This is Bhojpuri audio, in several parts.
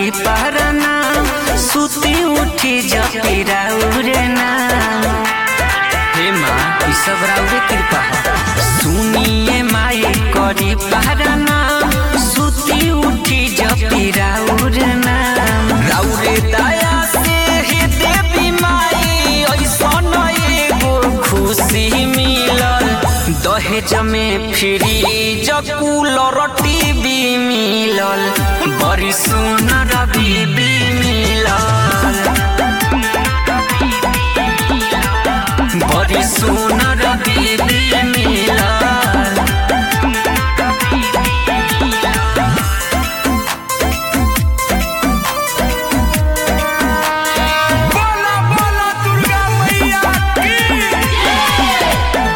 पारना सुती उठी जपी राउरे ना हे माँ ई सब राउरे कृपा ह। सुनिए माई करी पारना सुती उठी जपी राउरे ना राउरे दया से हे देवी माई ऐसन एगो खुशी मिलल दहेज में फ्रिज कूलर टीवी मिलल बड़ी सुनर बीबी मिलल बड़ी सुनर बीबी मिलल बोला बोला दुर्गा मैया की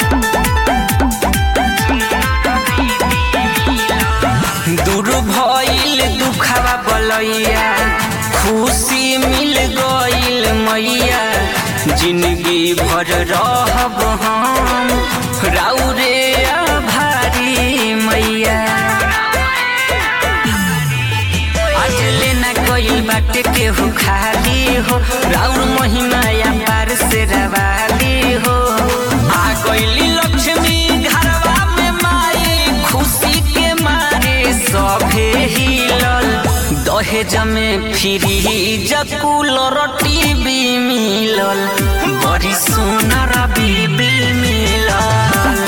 दूर भइल दुखावा बलैया खुशी मिल गइल मैया जिंदगी भर रहब हम राउरे आभारी मैया आज लेना गइल बाटे केहू खाली हो राउर महिमा या पार से रवाली हो आ गइली लक्ष्मी घरवा में माई खुशी के मारे सभे हिलल दहेज में फ्रिज कूलर टीवी मिलल बड़ी सुनर बीबी मिलल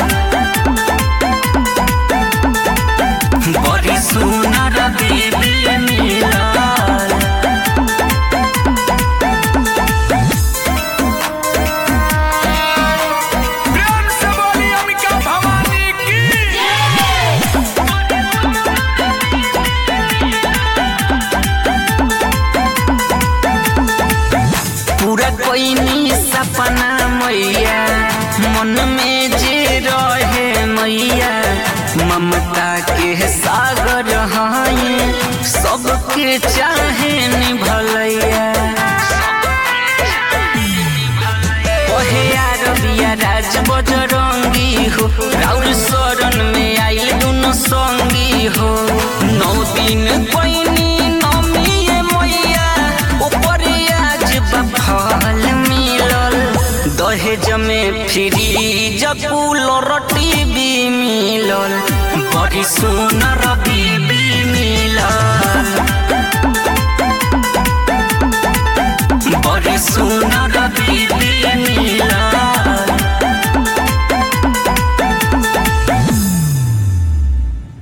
बड़ी सुनर बीबी मिलल प्रेम से बोली अंबिका भवानी की पूरा कोई सपना मैया मन में जे रहे मैया ममता के सागर हैं सबके चाहे निभलैया ओहे अरबिया राज बजरंगी हो राउर शरण में आइल दुनो संगी हो नौ दिन पैनी नमिए मैया ऊपर आज बफल मिलल दहेज में फ्रिज कूलर टीवी मिलल बड़ी सुनर बीबी